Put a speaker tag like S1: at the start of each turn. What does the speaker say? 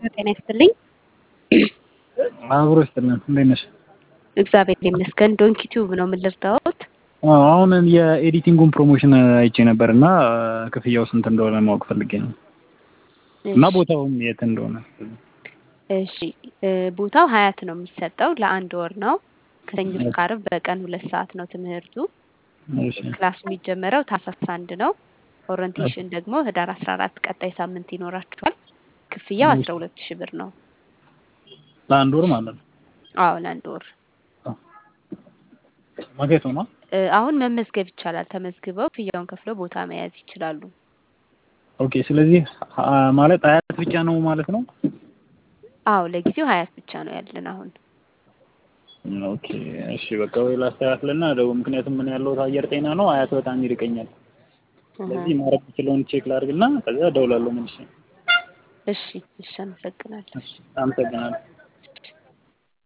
S1: ጤና ይስጥልኝ።
S2: አብሮ ይስጥልን። እንዴት ነሽ?
S1: እግዚአብሔር ይመስገን። ዶንኪ ቲዩብ ነው ምን ልርዳዎት?
S2: አዎ፣ አሁን የኤዲቲንጉን ፕሮሞሽን አይቼ ነበር እና ክፍያው ስንት እንደሆነ ማወቅ ፈልጌ ነው እና ቦታውም የት እንደሆነ።
S1: እሺ ቦታው ሀያት ነው የሚሰጠው። ለአንድ ወር ነው። ከሰኞ እስከ ዓርብ በቀን ሁለት ሰዓት ነው ትምህርቱ።
S2: እሺ
S1: ክላስ የሚጀመረው ታህሳስ አንድ ነው። ኦሪንቴሽን ደግሞ ህዳር አስራ አራት ቀጣይ ሳምንት ይኖራችኋል። ክፍያው አስራ ሁለት ሺህ ብር ነው።
S2: ለአንድ ወር ማለት ነው።
S1: አዎ ለአንድ ወር
S2: ማጌቶ ነው።
S1: እ አሁን መመዝገብ ይቻላል። ተመዝግበው ክፍያውን ከፍለው ቦታ መያዝ ይችላሉ።
S2: ኦኬ። ስለዚህ አ- ማለት አያት ብቻ ነው ማለት ነው።
S1: አዎ ለጊዜው ሀያት ብቻ ነው ያለን አሁን።
S2: ኦኬ እሺ፣ በቃ ወይ ላስተካክልና ደው ምክንያቱም ምን ያለሁት አየር ጤና ነው። አያት በጣም ይርቀኛል። ስለዚህ ማድረግ የምችለውን ቼክ ላድርግና ከዛ እደውላለሁ መልሼ።
S1: እሺ እሺ፣ አመሰግናለሁ።
S2: አመሰግናለሁ።